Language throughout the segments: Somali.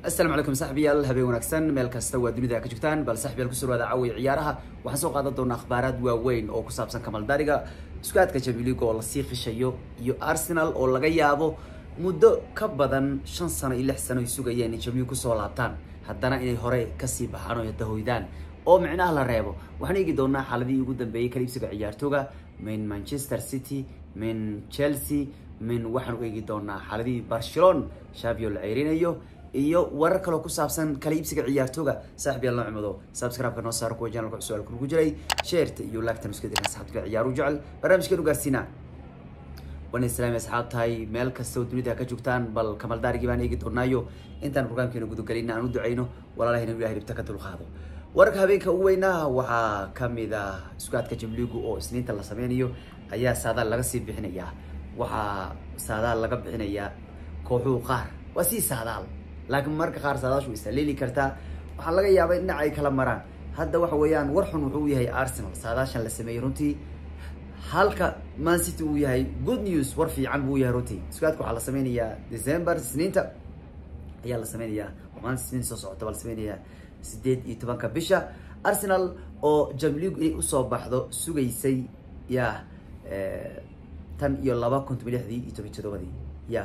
asalaamu calaykum saxbiyaal habeen wanaagsan meel kasta waa dunida ka joogtaan bal saxbiyaal kusoo dhawaada caawiya ciyaaraha waxaan soo qaadan doonaa akhbaaraad waaweyn oo ku saabsan kamaldariga isku aadka champions league oo lasii qishayo iyo arsenal oo laga yaabo muddo ka badan shan sano iyo lix sano ay sugayeen in champions league kusoo laabtaan haddana inay hore kasii baxaan oo dahoydaan oo micnaha la reebo waxaan eegi doonaa xaaladihii ugu dambeeyey kaliibsiga ciyaartooga min manchester city min chelsea min waxaan u eegi doonaa xaaladihii barcelona shabio la ceyrinayo iyo warar kaloo ku saabsan kala iibsiga ciyaartooga saaxib yaal noo cimado subscribe-ka noo saaro kuwa channelka cusub alku ku jiray sheerta iyo laagtan isku dirkan saxabka ciyaaru jecel barnaamijkeenu gaarsiinaa wana islaami asxaab tahay meel kasta oo dunida ka joogtaan bal kamaldaarigii baan eegi doonaayo intaan programkeena gudagelina aan u duceyno walaalahayna ilahay dhibta ka dulqaado wararka habeenka ugu weynaa waxaa kamid ah isku-aadka jamligu oo isniinta la sameynayo ayaa saadaal laga sii bixinayaa waxaa saadaal laga bixinayaa kooxuhu qaar waa sii saadaal laakiin marka qaar saadaashu isaleeli kartaa waxaa laga yaabaa in dhinac ay kala maraan hadda waxa weeyaan war xun wuxuu yahay arsenal saadaashan la sameeyey runtii halka man city uu yahay good news war fiican buu yahay runtii isku-aadka waxaa la sameynayaa december isniinta ayaa la sameynayaa maalinta isniinta soo socota baa la sameynayaa sideed iyo tobanka bisha arsenal oo jamligu inay usoo baxdo sugaysay ya tan iyo laba kun toban lixdii iyo toban todobadii ya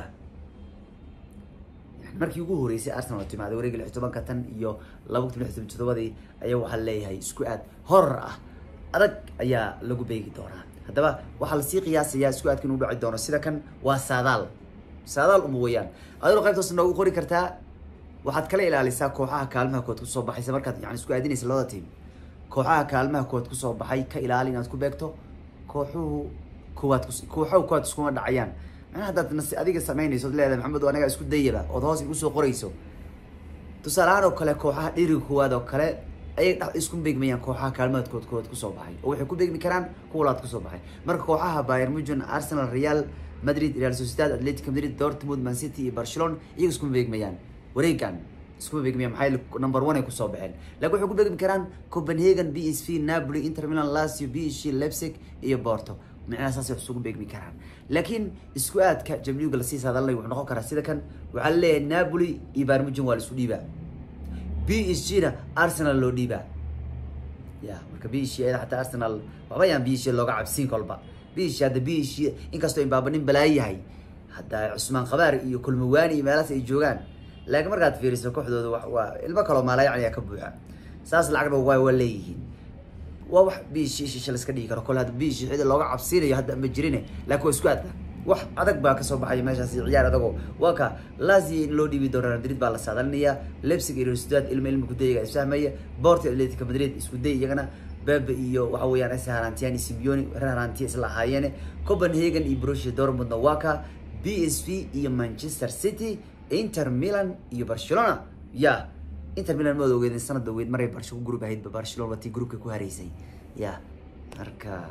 markii ugu horeysay arsenal oo timaada wareega lix tobanka tan iyo laba kun toban lix toban todobadii ayaa waxaa leeyahay isku aad horor ah adag ayaa lagu beegi doonaa haddaba waxaa lasii qiyaasayaa isku aadka inuu dhaci doono sida kan waa saadaal saadaal uma weyaan adoo qaybtoos noogu qori kartaa waxaad kala ilaalisaa kooxaha kaalmaha kood kusoo baxaysa markaad yani isku aadinaysa labada tiim kooxaha kaalmaha kood kusoo baxay ka ilaali inaad ku beegto kooxuhu kuwaad kooxahu kuwaad iskuma dhacayaan macnaha haddaad nasi adiga samaynayso od leedahay maxamed anaga isku dayaba ood hoos igu soo qorayso tusaale ahaan oo kale kooxaha dhiriga koowaad oo kale ayay dh isku beegmayaan kooxaha kaalmaadkood kood kusoo baxay oo waxay ku beegmi karaan kuwa laad kusoo baxay marka kooxaha bayer mugen arsenal real madrid real sociedad atletic madrid dortmund man city iyo barcelona iyaga iskuma beegmayaan wareegan iskuma beegmaya maxay number one ay kusoo baxeen lakin waxay ku beegmi karaan copenhagen b s v napoli inter milan lazio b s g leipzig iyo porto micnaha saas wax isugu beegmi karaan laakiin isku aadka jamliuga lasii saadalnay wuxuu noqon karaa sida kan waxaa laleeyahay napoli iyo barmugen waa la isu dhiibaa b s g na arsenal loo dhiibaa ya marka b s g ayada xataa arsenal waxba yaan b s g looga cabsiin kolba b s g hadda b s g inkastoo imbaaba nin balaayo yahay hadda cusmaan kabaar iyo kulmawaani iyo meelaas ay joogaan laakiin markaad fiiriso kooxdooda wa waa ilmo kaloo maalayacniya ka buuxa saas lacagna waa waa leeyihiin waa wax biishi shisha la iska dhigi karo kole hadda biishi xida looga cabsiinayo hadda ma jirine laakiin waa isku aadka wax adag baa kasoo baxaya meeshaas ciyaar adagoo waa ka lazia in loo dhiibi doono real madrid baa la saadalinayaa leipzig iyo real sociedad ilmo ilmo kudayiga isfahmaya porto atletico madrid isku day iyagana bebe iyo waxa weeyaan is harantiyan simeoni reer harantiya isla ahaayeene copenhagen iyo borussia dortmundna waa ka b s v iyo manchester city inter milan iyo barcelona ya inter milan maad ogeedin sanada ogeed maray barsho ku group ahaydba barcelona waa tii groupka ku hareysay ya marka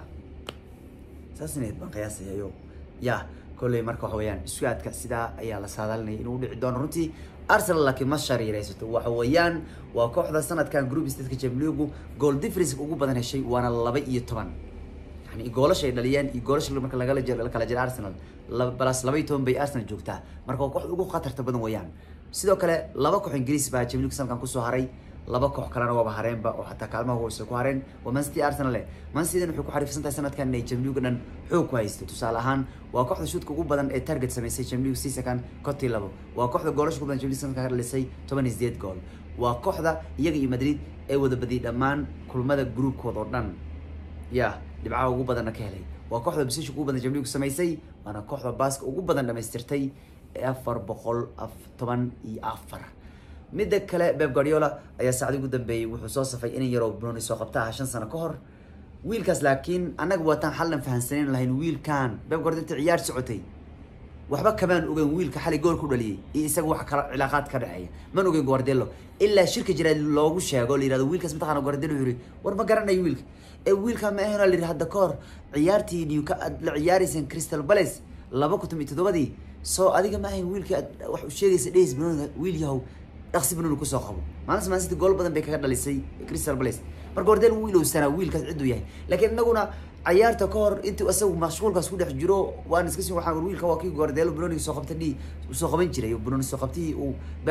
saas inayd baan qiyaasayayo ya kolley marka waxa weeyaan isku aadka sidaa ayaa la saadalinaya inuu dhici doono runtii arsenal laakiin ma shariiraysato waxa weeyaan waa kooxda sanadkan group stateka jamligu goal difference ugu badan heshay waana laba iyo toban yani goolasha ay dhaliyeen iyo goolasha marka lagala jir kala jira arsenal balas laba iyo toban bay arsenal joogtaa marka waa kooxda ugu khatarta badan weeyaan sidoo kale laba koox ingiriis baa jamligu sanadkan kusoo haray laba koox kalena waaba hareenba oo xataa kaalmaha hoose ku hareen waa mancity arsenal le mancityn waxay ku xariifsan tahay sanadkan inay jamliga dhan xoog ku haysto tusaale ahaan waa kooxda shuudka ugu badan ee target samaysay jamligu seasonkan kotii labo waa kooxda goolasha ugu badan jamligu sanadkan ka dhalisay toban iyo sideed gool waa kooxda iyaga iyo madrid ee wada badiyay dhammaan kulmada groupkooda oo dhan ya dhibcaha ugu badanna ka helay waa kooxda basish ugu badan jamligu samaysay waana kooxda baaska ugu badan dhamaystirtay ee afar boqol toban iyo afar midda kale beb guardiola ayaa saacdi ugu dambeeyey wuxuu soo safay inan yaroo broni soo qabta aha shan sano ka hor wiilkaas laakiin annaga waataan xallan fahansaneyn lahayn wiilkan beb guardiola inta ciyaar socotay waxba kamaan ogeyn wiilka xalay gool ku dhaliyay iyo isaga wax kala cilaaqaad ka dhexeeya man ogeyn guardiola ilaa shirka jiraad loogu sheego la yihahdo wiilkaas mataqana guardiola wuxuu yihi war ma garanayo wiilka ee wiilka ma ahena la yidhi hadda ka hor ciyaartii newka aad la ciyaarayseen crystal palace laba kun toban iyo toddobadii soo adiga ma ahayn wiilka aad wax u sheegaysa dhehis banooniga wiil yahow dhaqsi banooni kusoo qabo maalinta man city gool badan bay kaga dhalisay crystal palace marka guardiola wuu ilowsanaa wiilkaas cidduu yahay laakiin inaguna cayaarta ka hor intuu isagu mashquulkaas ku dhex jiro waan iska si waxaan wiilka waa kii guardiola banooniga soo qabta dhi soo qaban jiray banooni soo qabtihii uu baab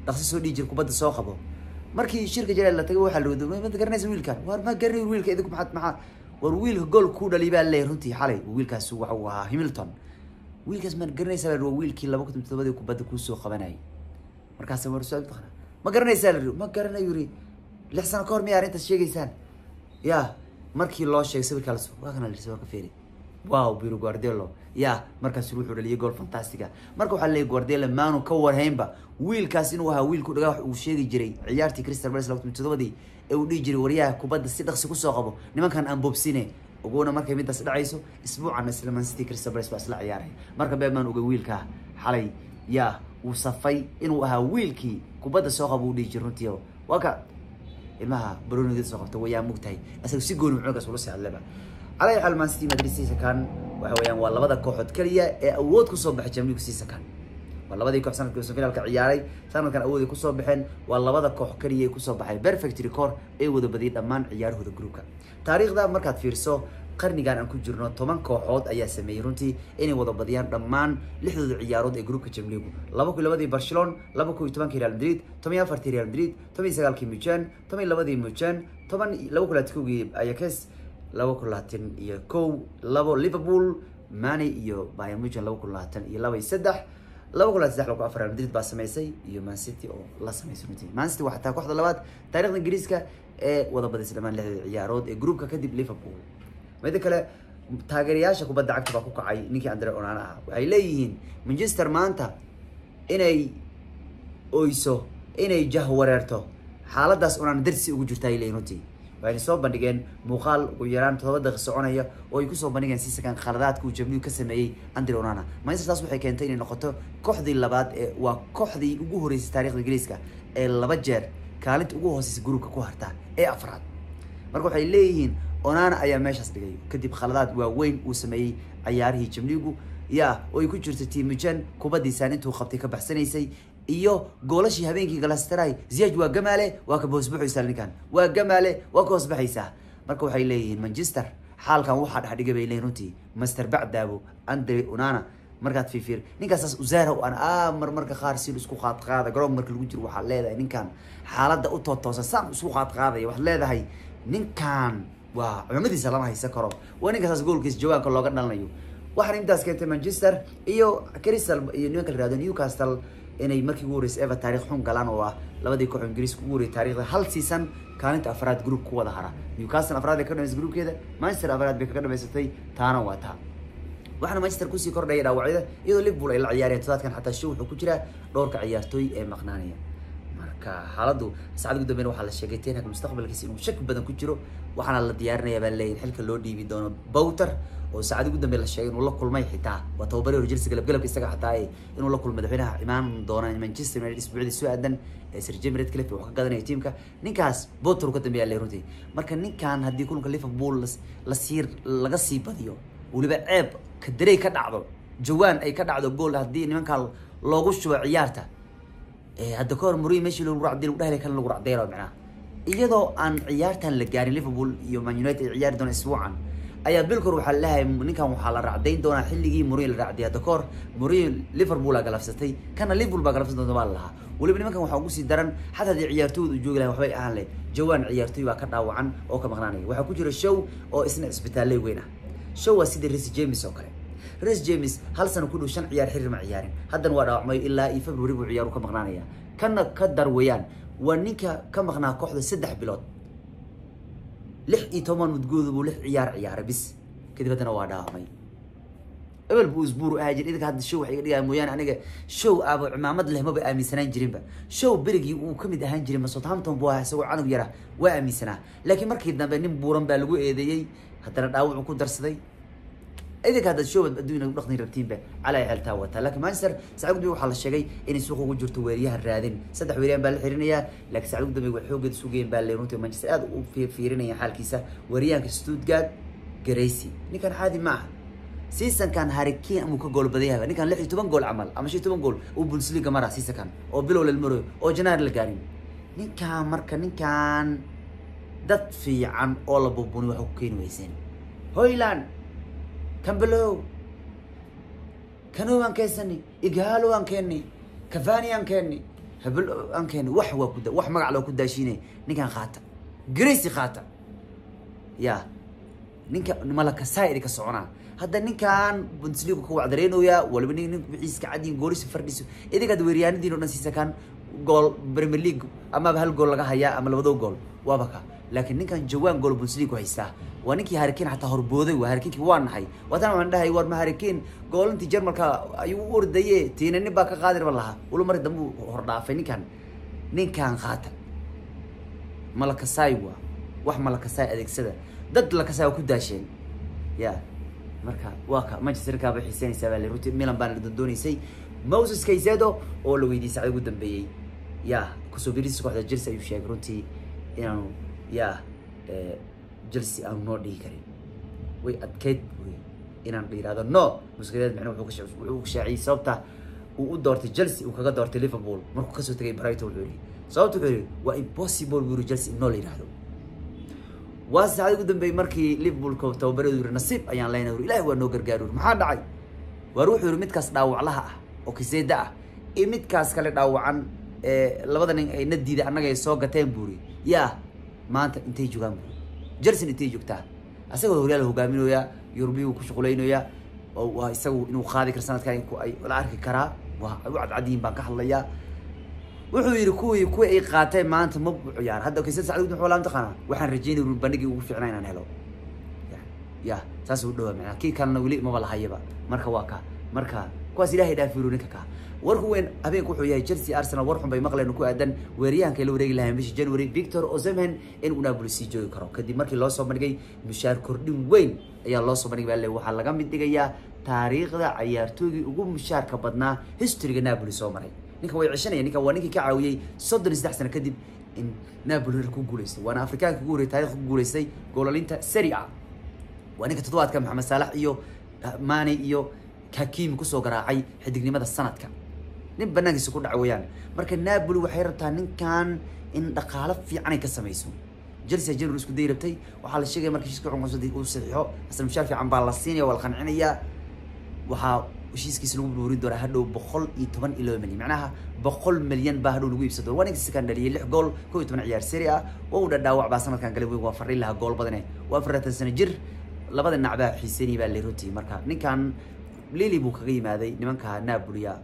dhaqsi soo dhihi jira kubadda soo qabo markii shirka jalaal la tagay waxaa la wada ma garanaysa wiilkan war ma garanay wiilka idinku maxaad maxaa war wiilka gool kuu dhaliy baa leeyahay runtii xalay wiilkaas waxa uu ahaa hamilton wiilkaas ma garanaysaa la waa wiilkii laba kun todobadii kubadda kuusoo qabanayay markaasa war su taqana ma garanaysaa la ma garanayo yiri lix sano kahor miya arrintaas sheegaysaan ya markii loo sheegay sawirkaa las waa kana la sawirka fiiri wow biro guardelo ya markaas wuxuu dhaliyay gool fantastiga marka waxaa leeyahy guardelo maanu ka warhaynba wiilkaas inuu ahaa wiilku dhagaa wax uu sheegi jiray ciyaartii crystal palace laba kun todobadii ee uu dhihi jiray waryaha kubadda si dhaqsi kusoo qabo nimankan aan bobsine ogowna markay midaas dhacayso isbuucan isla man city crystal palace baa isla ciyaaray marka beemaan ogay wiilka xalay ya uu safay inuu ahaa wiilkii kubadda soo qabo uu dhihi jiray runtii waa ka ilmaha baronigeeda soo qabta wayaa mugtahay isaga si gooni muxoogaas ula sii hadleba calaa xaal man city madrid season waxa weeyaan waa labada kooxood kaliya ee awood kusoo baxay jamligu season waa labadii koox sanadkii finaalka ciyaaray sanadkan awooday kusoo baxeen waa labada koox kaliya ee kusoo baxay perfect record ee wada badiyay dhammaan ciyaarahooda groupka taariikhda markaad fiirso qarnigan aan ku jirno toban kooxood ayaa sameeyey runtii inay wada badiyaan dhammaan lixdooda ciyaarood ee groupka jamligu laba kun labadii barcelona laba kun iyo tobankii real madrid toban iyo afartii real madrid toban iyo sagaalkii mujan toban iyo labadii mujan toban laba kun labaatan ayakes laba kun labaatan iyo kow labo liverpool mani iyo bayern mujan laba kun labaatan iyo laba iyo saddex laba kun labaatan saddex laba kun afar real madrid baa samaysay iyo man city oo la samaysay runtii man city waa xataa kooxda labaad taarikhda ingiriiska ee wada badisay dhammaan lixdooda ciyaarood ee groupka kadib liverpool mida kale taageerayaasha kubadda cagta baa ku kacay ninkii andre onaan ah waxay leeyihiin manchester maanta inay oyso inay jah wareerto xaaladaas onaan darsi ugu jirta ay leeyihin runtii waxayna soo bandhigeen muuqaal ugu yaraan todoba daqiiq soconaya oo ay kusoo bandhigeen sisakan khaladaadka uu jamligu ka sameeyey andre onana manchester taas waxay keentay inay noqoto kooxdii labaad ee waa kooxdii ugu horeysay taarikhda ingiriiska ee laba jeer kaalinta ugu hooseysa gruubka ku harta ee afraad marka waxay leeyihiin onana ayaa meeshaas dhigay kadib khaladaad waaweyn uu sameeyey cayaarihii jamligu ya oo ay ku jirto timujan kubadiisaan intuu qabtay ka baxsanaysay iyo goolashii habeenkii galastaray ziyaj waa gamaale waa ka boosbuxaysaa ninkan waa gamaale waa ka hoosbaxaysaa marka waxay leeyihiin manchester xaalkan waxaa dhexdhigay bay leeyihin runtii master bacdaabo andre onana markaad fiifiir ninkaasaas usaara aan a mar marka qaar si isku qaad qaada garoon marka lagu jiro waxaad leedahay ninkan xaaladda u tootoosan saan isku qaad qaadaya waxaad leedahay ninkan waa cumamadiisa lama haysan karo waa ninkaasaas goolkiisa jawaanka looga dhalanayo waxaana intaas keentay manchester iyo crystal iyo nimanka la yihahdo newcastle inay markii ugu horeysay ever taarikh xun galaan oo ah labadii koox ingiriiska ugu horeyay taarikhda hal season kaalinta afraad group ku wada hara newcastle afraad bay ka dhamaysay groupkeeda manchester afraad bay kaga dhamaysatay taana waa taa waxaana manchester kusii kordhaya dhaawacyada iyadoo liverpool ay la ciyaareen todobaadkan xataa show wuxuu ku jiraa dhowrka ciyaartooy ee maqnaanaya marka xaaladdu saacad ugu dambeyn waxaa la sheegay tenhag mustaqbalkiisa inuu shaki badan ku jiro waxaana la diyaarinayaa baa leeyahay xilka loo dhiibi doono bowter oo saacad ugu dambeyn la sheegay inuu la kulmay xitaa waa tababari hor jelsi galabgalabka isaga xataa ee inuu la kulmay madaxweynaha imaan doona manchester united isbuucdii soo aadan ee sir jim redcliffe wax ka gadanaya tiimka ninkaas bowter uu ka dambeeya le runtii marka ninkan haddii kulanka liverpool la sii laga sii badiyo weliba ceeb kadarey ka dhacdo jawaan ay ka dhacdo gool haddii nimankaa loogu shubo ciyaarta hadda kahor muri meeshii lagu racday lagu dhahlay kan lagu racdaylo macnaha iyadoo aan ciyaartan la gaarin liverpool iyo man united ay ciyaari doona isbuucan ayaa bilkor waxaa leeyahay ninkan waxaa la racdayn doonaa xilligii muri la racday hadda kahor muri liverpool aa galafsatay kana liverpool baa galafsan doonta baa la lahaa weliba nimankan waxaa ugu sii daran xataa haddii ciyaartooyda u joogi lahay waxbay ahaan lahayd jawaan ciyaartooy baa ka dhaawacan oo ka maqnaanaya waxaa ku jira show oo isna isbitaalley weyn ah show waa sidii resi james oo kale res james hal sano ku dhow shan ciyaar xiriir ma ciyaarin haddana waa dhaawacmay ilaa iyo february buu ciyaaru ka maqnaanaya kana ka dar weeyaan waa ninka ka maqnaa kooxda saddex bilood lix iyo toban mudgoodu buu lix ciyaar ciyaaray bis kadib haddana waa dhaawacmay ebel buu isbuur ahaa jir idinka hadda show wax iga dhigaa mooyaane aniga show aaba cimaamad leh maba aaminsanaan jirinba show berigii uu kamid ahaan jiray ma southampton buu ahaa isagoo canug yara waa aaminsanaa laakiin markii dambe nin buuran baa lagu eedeeyey haddana dhaawacu ku darsaday idinka haddaad shoobad adduunya u dhaqni rabtiinba calaa xeltaa wataa laakiin manchester saacad gudbi waxaa la sheegay inay suuqa ugu jirto weeriyaha raadin saddex weeriyaan baa la xirinayaa laakiin saacad gudambe waa xoogeeda sugayeen baa le runtii manchester aad u fiirinaya xaalkiisa weeriyahanka stuttgart garaysi ninkan caadi ma aha seasonkan harikiin amuu ka gool badan yahay ninkan lix iyo toban gool camal ama shan iyo toban gool uu bundesliga mara seasonkan oo bilow lalmaro oo janaar la gaarin ninkan marka ninkan dad fiican oo la bubuni waxa ku keeni weyseen hoyland cambelow kano aan keensani igaalo aan keeni cavani aan keeni hebel aan keena wax waa ku wax magac loo ku daashiinay ninkan qaata gracie qaata ya ninka malakasaidi ka soconaa hadda ninkan bundesliga ka wacdareynooyaa waliba nin nin wixiiska cadiin goolisa fardhiso idinka hadda weeryahanadiin o dhan siisa kan gool premier league amaba hal gool laga hayaa ama labado gool waaba ka laakiin ninkan jawaan gool bundesliga ku haystaa waa ninkii harikin xataa horbooday waa harikinkii waa nahay waatan waxaan dhahay war ma harikin goolintii jarmalka ayuu u ordaye tiina nin baa ka qaadirba lahaa walo mari dambe uu hordhaafay ninkan ninkan qaata malakasaay waa wax malakasaay adeegsada dad lakasaay waa ku daasheen ya marka waa ka manchester kaaba xiisanaysaa baa la runtii milan baana dondoonaysay moses kaysedo oo la weydiiyey sacda ugu dambeeyey ya kusoo birisa kooxda chelsea ayuu sheegay runtii inaanu ya chelsea aanu noo dhihi karin way adkeyd wey inaan yihahdo no muskadeed micna wuxuu ka wuxuu ka shaaciyey sababta uu u doortay chelsea uu kaga doortay liverpool markuu kasoo tegay brighton wuxuu yihi sababta wuxuu yihi waa impossible buu yihi chelsea in noo la yihahdo waa saacada ugu dambeeyey markii liverpool tababareedu yiri nasiib ayaan leenahay uri ilahi waa noo gargaar uri maxaa dhacay waar wuxuu yihi midkaas dhaawaclaha ah oo kiseeda ah iyo midkaas kale dhaawacan labada nin ay na diiday annaga ay soo gateen buuri yaa maanta intay joogaan buuri jelson intay joogtaa asagoo horyaal hogaaminooya yurubiyu ku shuqulaynoya oo waa isagu inuu qaadi karo sanadkan ay la arki karaa waa u cadcadiyin baan ka hadlayaa wuxuu yihi kuwii kuwii ay qaateen maanta ma ciyaar hadda kaysad sacdi wuxuu laa taqaana waxaan rajeynay uri bandhigii ugu fiicnaa inaan helo ya saas u dhawaa macnaa kii kalena weli maba lahayaba marka waa ka marka kuwaas ilahay dhaafiru ninka ka warku weyn habeenku wuxuu yahay chelsea arsenal war xun bay maqleen ku aadan weeryahanka ay la wareegi lahayn bishii january victor osimhen in uu napoli sii joogi karo kadib markii loo soo bandhigay mushaar kordhin weyn ayaa loo soo bandhigay baa le waxaa laga mid dhigayaa taariikhda cayaartoygii ugu mushaarka badnaa historyga napoli soo maray ninka way ceshanaya ninka waa ninkii ka caawiyey soddon iyo saddex sano kadib in napoli ku guuleystay waana afrikaanka ugu horrey taarikh ku guuleystay goolalinta seri a waa ninka toddobaadka maxamed saalax iyo mani iyo hakimi kusoo garaacay xidignimada sanadka nin banaankiisa ku dhaca weeyaan marka napoli waxay rabtaa ninkan in dhaqaalo fiican ay ka samayso chelsea january isku day rabtay waxaa la sheegaya marka heshiiska cunqunsadii uu saxiixo asal mushaar fiican baa la siinaya waa la qancinayaa waxaa heshiiskiisa lagu buurin doonaa hadhow boqol iyo toban iyo laba milyan macnaha boqol milyan baa hadhow lagu iibsan doona waa ninka sikan dhaliyay lix gool kow iyo toban ciyaar seri ah waa uu dhadhaawac baa sanadkan galay weyn waa fariin lahaa gool badane waa afaratan sano jir labada dhinac baa xiisanayay baa leerotii marka ninkan lili buu kaga yimaaday nimanka napolia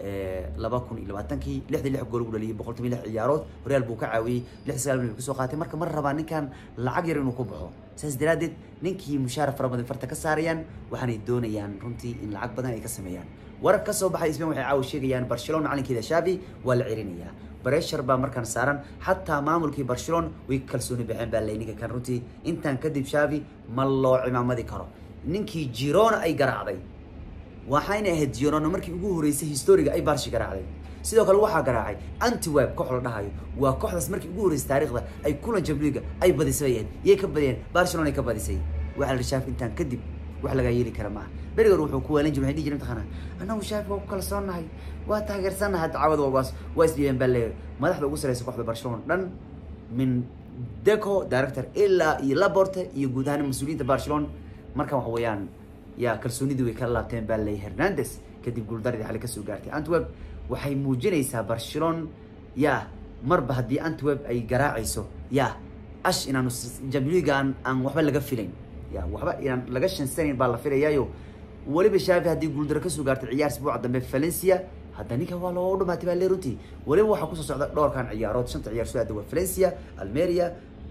laba kun iyo labaatankii lixdii lix gool ugu dhaliyay boqol toban lix ciyaarood horyaal buu ka caawiyey lix sagaal milyan kusoo qaatay marka mar rabaa ninkan lacag yar inuu ku baxo saas daraaddeed ninkii mushaar fara badan farta ka saarayaan waxaanay doonayaan runtii in lacag badan ay ka sameeyaan warar ka soo baxay isbain waxay caawa sheegayaan barcelona macalinkeeda shavi waa la cerinayaa breshar baa markaan saaran xataa maamulkii barcelona way kalsooni baxeen baa lay ninka kan runtii intaan kadib shavi ma loo cimaamadi karo ninkii girona ay garaacday waxayna ahayd girona markii ugu horeysay historiga ay barshi garaacday sidoo kale waxaa garaacay antiweb koox la dhahayo waa kooxdaas markii ugu horeysay taariikhda ay kulan jamliga ay badisay bay ahayd yay ka badiyeen barcelona ay ka badisay waxaa la shaaf intaan kadib wax lagaa yeeli kara maaha berigoor wuxuu ku waalan jiray waxay dhihi jiray mataqaanaa annagu shaafi waa ku kalsoonahay waa taageersanahay dacwad waas waa isdhiyeen baa leeyahay madaxda ugu sareysa kooxda barcelona dhan min deco director ilaa iyo laborte iyo guud ahaan mas-uuliyiinta barcelona markan waxa weeyaan yaa kalsoonidii way kala laabteen baa leeyahay hernandes kadib guuldaradii xali kasoo gaartay antweb waxay muujinaysaa barcelona yaa marba haddii antweb ay garaacayso yaa ash inaanu jamliga aan aan waxba laga filayn ya waxba inaan laga shansanayn baa la filayaayo weliba shaafi haddii guuldaro kasoo gaartay ciyaar isbuuca dambe valencia hadda ninka waa loo dhamaatay baa le runtii weliba waxaa kusoo socda dhowrkan ciyaarood shanta ciyaar soo aada waa valencia almeria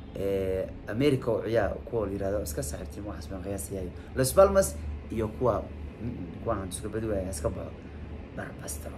america oo ciyaar kuwa la yirahdo iska saaxiibtiin waxaas baan qiyaasayayo los palmas iyo kuwa kuwaan iska badi waaya iska baxo barbastro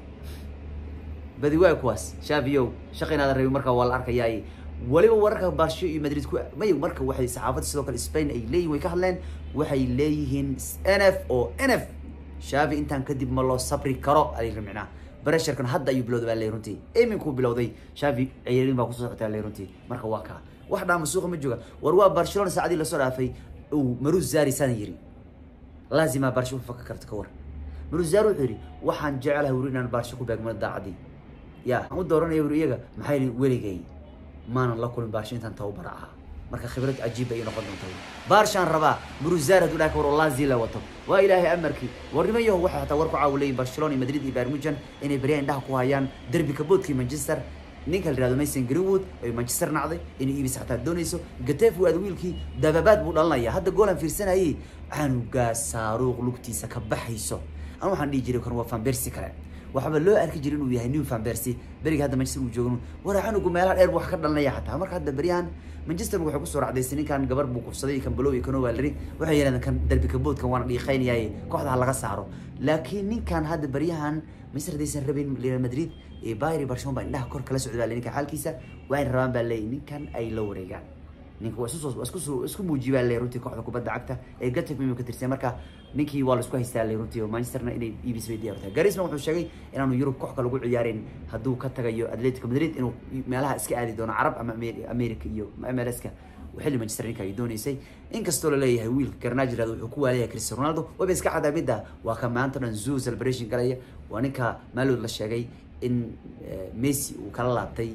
badi waay kuwaas shaafiyow shaqa inaada rabi markaa waa la arkayaay weliba wararka barsho iyo madrid ku may marka waxay saxaafadda sidoo kale spain ay leeyihin way ka hadleen waxay leeyihiin n f oo n f shaafi intaan kadib ma loo sabri karo alayiri micnaha bresharkan hadda ayuu bilowday baa ley runtii iminkuu bilowday shaafi ciyaarin baa kusoo socota ley runtii marka waa kaa wax dhaama suuqa ma jooga war waa barcelona saacadii lasoo dhaafay uu marus zari sana yiri laazima barsho faka karto ka war marus zari wuxuu yidhi waxaan jecelahay wuri inaan barsho ku beegmado daacadii ya aan u dooranaya wuri iyaga maxaa yidhi weligay maanan la kulmin barsho intaan tababar ahaa marka khibrad cajiib ay noqon doonta barshaan rabaa bruzar hadduu dhaha war lazio la wato waa ilaahay amarkii warnimo yaho waxay hataa war ku caawu leeyihin barcelona iyo madrid iyo barmujan inay beryaha indhaha ku hayaan derbi kaboodkii manchester ninka la yihahdo mason greenwood ay manchester nacday inay iibis xataa doonayso gatef waad wiilkii dababaad buu dhalanaya hadda goolan fiirsanayay canugaa saaruuq lugtiisa ka baxayso anu waxaan dhihi jiray kan waa fanbersi kale waxaaba loo arki jiray inuu yahay new fanbersi beriga hadda manchester uu joogan war canugu meelaha dheer buu wax ka dhalanaya xataa marka hadda beryahan manchester waxay kusoo racdaysay ninkan gabar buu kufsaday kan balow iyo kan owaalari waxay yidhahdeen kan derbi kaboodkan waana dhiiqaynayaaye kooxda ha laga saaro laakiin ninkan hadda beryahan manchester haddaysan rabin real madrid iyo bayri barcelona baa indhaha kor kala socda baa le ninka xaalkiisa waa in rabaan baa leeyahy ninkan ay la wareegaan ninka waa isu isku isku muujiye baa le runtii kooxda kubadda cagta ee gatef mimi ka tirsan marka ninkii waa la isku haystaa le runtii oo manchesterna inay ibis bay diyaar tahay garisman wuxuu sheegay inaanu yurub koox kale ugu ciyaarin hadduu ka tagayo atletico madrid inuu meelaha iska aadi doono carab ama america iyo mlska xilli manchester ninka ay dooneysay inkastoo laleeyahay wiilka garnaaji raad wuxuu ku waalayahay cristiano ronaldo waba iska cadaa midda waa ka maanta dhan zoo celebration galaya waa ninka maalood la sheegay in messi uu kala laabtay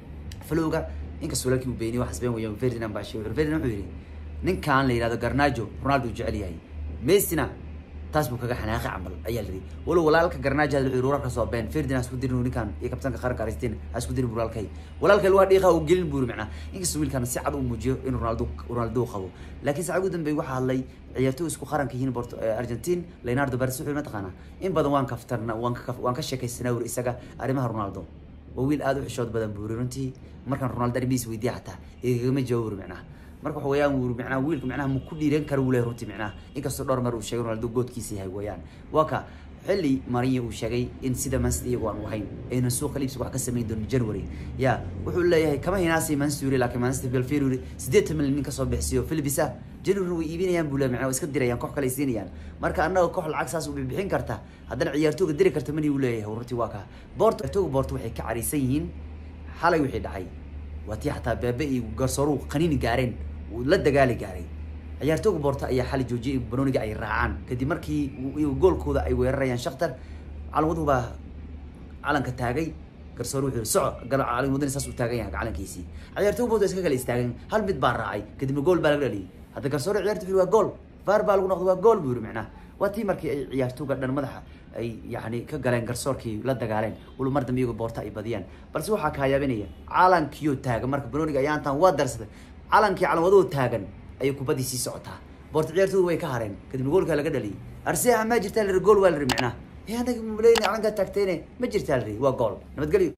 flowga inkastoo laakiin uu beeniye waxaas been weeyaan ferdinand baa sheegay ferdinand wuxuu yidhi ninkan la yihahdo garnaajo ronaldo uu jecel yahay messina taas buu kaga xanaaqay camal ayaa la yidhi walow walaalka garnaajo hadda wuxuu wararka soo been ferdinand isku dirin ninkan iyo kabtanka qaranka argentina ha isku dirin walaalkay walaalkay waa dhiiqa uu gelin buuri macnaa inkastoo wiilkan si cad uu muujiyo in ronaldo ronaldo qabo laakiin saacad ugu dambeey waxaa hadlay ciyaartoy isku qaranka yihiin porto argentine leonardo baris wuxuu mataqaanaa in badan waan kaftarna waan ka waan ka sheekaysanaa wuri isaga arrimaha ronaldo waa wiil aada u xishood badan buuri runtii markaan ronaldo arrimihiis weydiiya xataa igagama jawaab wuri macnaha marka waxa weeyaan wuu macnaha wiilka macnaha ma ku dhiiran kara wuu leeyahay runtii macnaha inkastoo dhowr mar uu sheegay ronaldo goodkiisa yahay weeyaan waa ka xilli marinyo uu sheegay in sida manchester iyagu aan ahayn aynan suuqa liibsiga wax ka samayn doonin january ya wuxuu leeyahay kama hinaasay manchester yuri laakiin manchester belfield yuri siddeetan milyan nin kasoo bixiyo philipis ah january way iibinayaan buu leeyahay macnaha way iska dirayaan koox kale ay siinayaan marka annaga koox lacag saas u bixin karta haddana ciyaartooga diri karta mani uu leeyahay runtii waa ka boorto ciyaartooga boorto waxay ka cariisan yihiin xalay wixii dhacay waa tii xataa beebe iyo garsooruhu qaniini gaareen la dagaali gaaray ciyaartooga boorta ayaa xali joojiyay in banooniga ay raacaan kadib markii goolkooda ay weerarayaan shaktar calanwaduhu baa calanka taagay garsoor wuxuu soco calan wadani saas u taagan yahay calankiisii ciyaartooga boorta iska kala istaagan hal mid baa raacay kadibna gool baa laga dhaliyay hadda garsoor ciyaartu wuxuu waa gool faar baa lagu noqday waa gool buu yiri macnaha waa tii markii ay ciyaartooga dhan madaxa ay yani ka galeen garsoorkii la dagaaleen walo mar dambe iyago boorta ay badiyaan balse waxaa kahayaabinaya calankiyo taagan marka banooniga ayaantan waa darsaday calankii calanwadoo taagan ayay kubaddii sii socotaa boorta ciyaartoodu way ka hareen kadibna goolkaa laga dhaliyay arseha ma jirtaa la gool waa la ri micnaha anaga maleyna calankaa taagtayne ma jirtaa la ri waa gool nabadgelyo